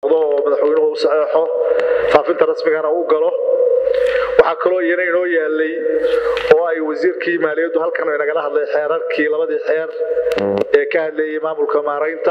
oo madaxweynuhu u saxeexo faafinta rasmigana u galo waxaa kaloo iyana inoo yaalay oo ay wasiirkii maaliyaddu halkan inagala hadlay xeerarkii labadii xeer ee ka hadlayay maamulka maaraynta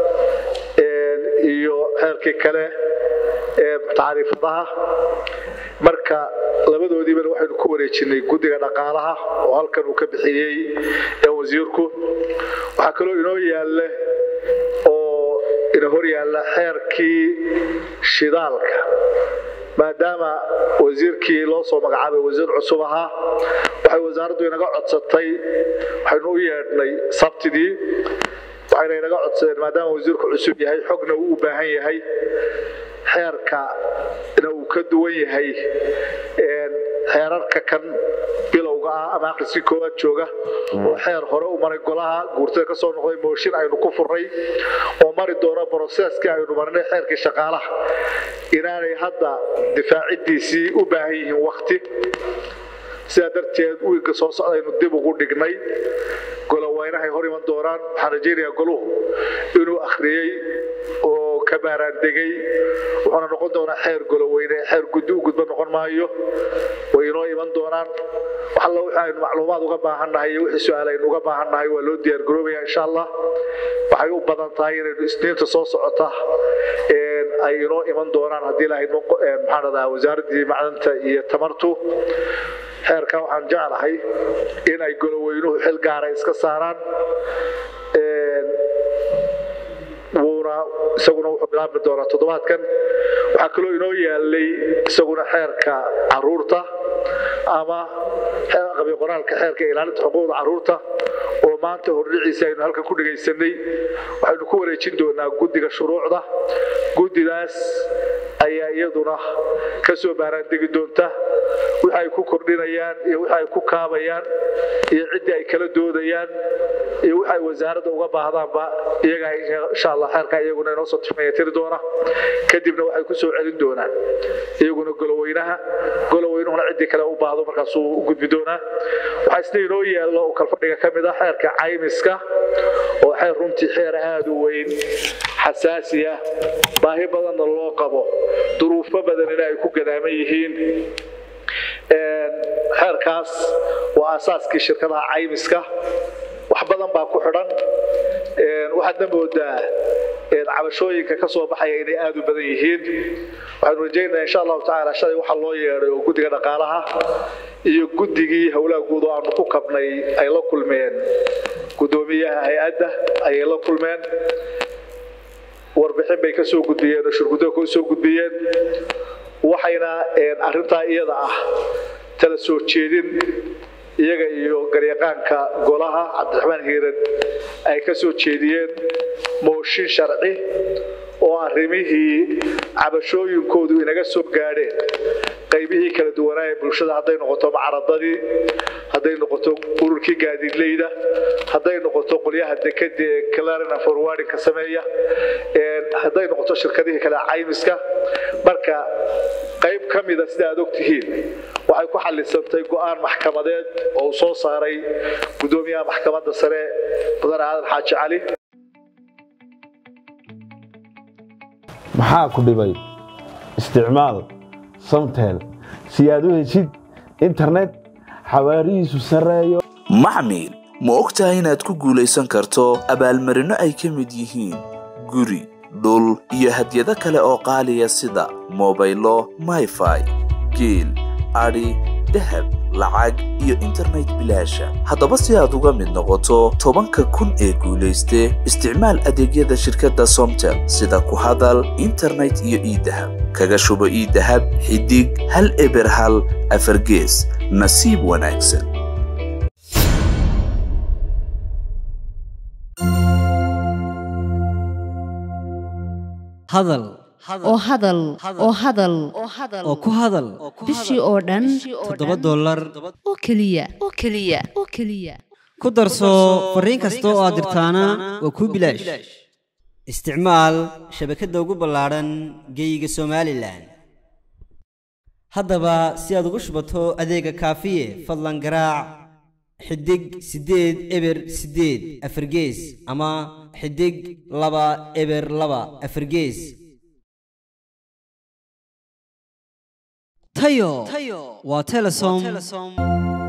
iyo xeerkii kale ee tacriifadaha marka labadoodiibana waxaynu ku wareejinay guddiga dhaqaalaha oo halkan uu ka bixiyey ee wasiirku waxaa kaloo inoo yaalla oo ina hor yaalla xeerkii shidaalka maadaama wasiirkii loo soo magacaabay wasiir cusub ahaa waxay wasaaraddu inaga codsatay waxaynu u yeedhnay sabtidii waxayna inaga codsadeen maadaama wasiirku cusub yahay xogna uu u baahan yahay xeerka na uu ka duwan yahay xeerarka kan bilowga ah ama akhriskii koowaad jooga oo xeer hore u maray golaha guurtada ka soo noqday mooshin aynu ku furnay oo mari doono broseskii aynu marnay xeerkii shaqaalaha inaanay hadda difaaciddiisii u baahan yihiin wakti sidaa darteed wiigga soo socdaynu dib ugu dhignay goloweynahay hor iman doonaan waxaan rajaynayaa goluhu inuu akhriyey oo ka baaraandegay wuxuuna noqon doonaa xeer goloweyne xeer guddi u gudba noqon maayo way inoo iman doonaan waxalla wixii aynu macluumaad uga baahannahay iyo wixii su-aal aynu uga baahannahay waa loo diyaargaroobaya insha allah waxay u badan tahay inaynu isniinta soo socota ay inoo iman doonaan haddii lahayd maxaan radaa wasaaraddii macdanta iyo tamartu xeerka waxaan jeclahay in ay goloweynuhu xil gaara iska saaraan wuuna isaguna wuxuu bilaabmi doonaa toddobaadkan waxaa kaloo inoo yaalay isaguna xeerka caruurta ama qabi qoraalka xeerka ilaalinta xuquuqda caruurta oo maanta hordhiciisa aynu halkan ku dhegaysanay waxaynu ku wareejin doonaa guddiga shuruucda guddidaas ayaa iyaduna ka soo baaraandegi doonta wixi ay ku kordhinayaan iyo wixi ay ku kaabayaan iyo ciddii ay kala doodayaan iyo wixi ay wasaaradda uga baahdaanba iyagaa insha allah xeerkaa iyaguna inoo soo tiri doona kadibna waxay ku soo celin doonaan iyaguna goloweynaha goloweynuhuna ciddii kale u baahdo markaasuu u gudbi doonaa waxaa isna inoo yaallo oo kalfadhiga ka mid ah xeerka caymiska oo xeer runtii xeer aada u weyn xasaasi ah baahi badanna loo qabo duruufo badanina ay ku gadaaman yihiin xeerkaas waa aasaaskii shirkadaha caymiska wax badan baa ku xidhan waxaadna moodaa cabashooyinka ka soo baxaya inay aada u badan yihiin waxaanu rajaynayaa insha allahu tacaala shalay waxaa loo yeedhay oo guddiga dhaqaalaha iyo guddigii howlaha guud oo aanu ku kabnay ay la kulmeen guddoomiyaha hay-adda ayay la kulmeen warbixin bay ka soo gudbiyeen oo shirguddoga ka soo gudbiyeen waxayna arrintaa iyada ah tala soo jeedin iyaga iyo garyaqaanka golaha cabdiraxmaan hiiran ay ka soo jeediyeen mooshin sharci oo arrimihii cabashooyinkoodu inaga soo gaadheen qaybihii kala duwanaa ee bulshada hadday noqoto macaradadii hadday noqoto ururkii gaadiidleyda hadday noqoto qolyaha dekada ee clarina forwardinka sameeya hadday noqoto shirkadihii kale caymiska marka qayb ka mida sida aad ogtihiin waxay ku xallisantay go'aan maxkamadeed oo uu soo saaray guddoomiyaha maxkamadda sare mudane aadan xaaji cali maxaa ku dhibay isticmaal samtel si aad u heshid internet xawaarihiisu sarreeyo maxmil ma og tahay inaad ku guulaysan karto abaalmarinno ay ka mid yihiin guri dhul iyo hadyado kale oo qaaliya sida mobaylo mayfai geel adhi dahab lacag iyo internet bilaasha haddaba si aad uga mid noqoto tobanka kun ee guulayste isticmaal adeegyada shirkadda somtel sida ku hadal internet iyo iidahab kaga shubo iidahab xidig hal eber hal afargees nasiib wanaagsan hadal oo hadal oo hadal oo ku hadal bishii oo dhan toddoba dollar oo keliya oo keliya oo keliya ku darso fariin kasta oo aad dirtaana waa kuu bilaash isticmaal shabakadda ugu ballaadhan geeyiga somalilan haddaba si aad ugu shubato adeega kaafiye fadlan garaac xidig siddeed eber siddeed afargees ama xidig laba eber laba afargees tayo waa telesom